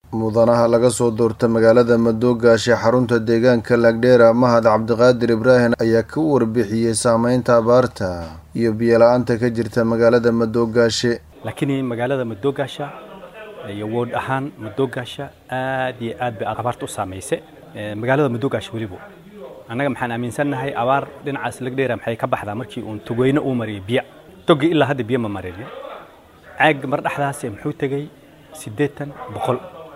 mudanaha laga soo doorta magaalada madoogaashe xarunta deegaanka lagdheera mahad cabdiqaadir ibraahim ayaa ka warbixiyey saameynta abaarta iyo biyola-aanta ka jirta magaalada madoogaashe laakiin magaalada madoogaasha iyo wood ahaan madoogaasha aad iyo aad bay abaarta u saamaysay magaalada madoogaasha weliba annaga maxaan aaminsannahay abaar dhinacaas lagdheera maxay ka baxdaa markii uun togweyne uu mariyay biyo togi ilaa hadda biyo ma marin caag mar dhexdaas muxuu tegey siddeetan boqol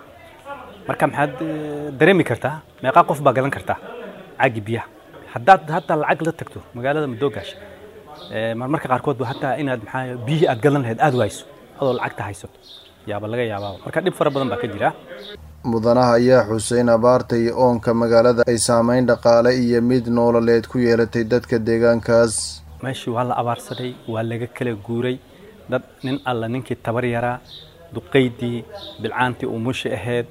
marka maxaad dareemi kartaa meeqaa qof baa gadan kartaa caagii biyaha haddaad hataa lacag la tagto magaalada madoogaasha marmarka qaarkood ba hataa inaad maxaa biyihii aad gadan lahayd aad wayso adoo lacagta haysato yaaba laga yaabaa marka dhib fara badan baa ka jira mudanaha ayaa xuseyn abaarta iyo oonka magaalada ay saameyn dhaqaale iyo mid noololeed ku yeelatay dadka deegaankaas meeshii waa la abaarsaday waa laga kala guuray dad nin alla ninkii tabar yaraa duqaydii bilcaantii umushi ahayd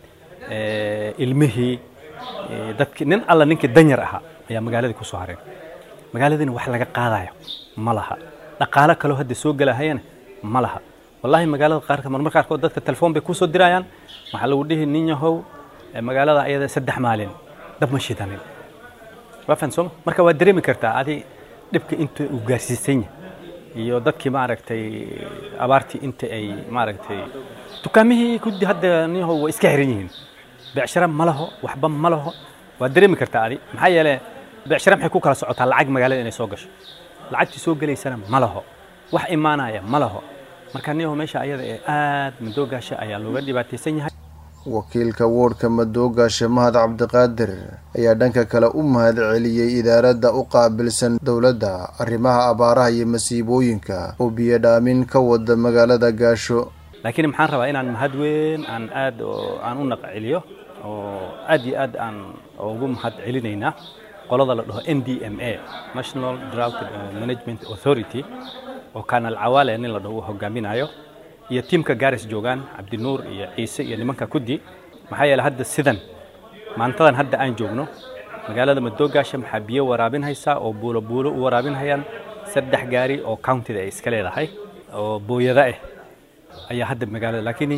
ilmihii dadki nin alla ninkii danyar ahaa ayaa magaaladii kusoo hareen magaaladiina wax laga qaadayo ma laha dhaqaalo kaloo hadda soo gelahayana ma laha wallahi magaalada qaarka marmar qaarkood dadka telefoon bay kusoo dirayaan waxaa lagu dhihi nin yahow magaalada ayada saddex maalin dab ma shidanin waa fahan sooma marka waa dareemi kartaa adi dhibka inta uu gaarsiisan yahay iyo dadkii maaragtay abaartii inta ay maaragtay dukaamihii kudi hadda nin yahow waa iska xiran yihiin becshara ma laho waxba ma laho waa dareemi kartaa adi maxaa yeele becshara maxay ku kala socotaa lacag magaalada inay soo gasho lacagtii soo gelaysana ma laho wax imaanaya ma laho marka nin yahow meesha ayada ee aad madoogaasha ayaa looga dhibaataysan yahay wakiilka woodhka madoogaashe mahad cabdiqaadir ayaa dhanka kale u mahad celiyey idaaradda u qaabilsan dowladda arrimaha abaaraha iyo masiibooyinka oo biyo dhaamin ka wada magaalada gaasho laakiin maxaan rabaa inaan mahad weyn aan aad aan u naqceliyo oo aad iyo aad aan ugu mahad celinaynaa qolada la dhaho n d m a national drought management authority oo kanal cawaale nin la dhaho uu hogaaminayo iyo tiimka gaaris joogaan cabdinuur iyo ciise iyo nimanka kudi maxaa yeele hadda sidan maantadan hadda aan joogno magaalada madoogaasha maxaa biyo waraabinhaysaa oo buulo buulo u waraabinhayaan saddex gaari oo countida ay iska leedahay oo booyada ah ayaa hadda magaalada laakiin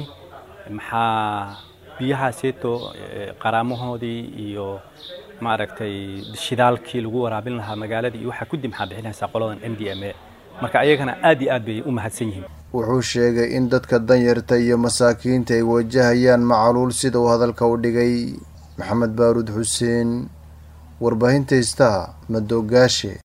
maxaa biyahaaseeto qaraamahoodii iyo maaragtay shidaalkii lagu waraabin lahaa magaaladii iyo waxaa kudi maxaa bixinaysaa qoladan n d m a marka ayagana aad iyo aad bay u mahadsan yihiin wuxuu sheegay in dadka danyarta iyo masaakiinta ay wajahayaan macaluul sida uu hadalka u dhigay maxamed baaruud xuseen warbaahinta istaa madoogaashe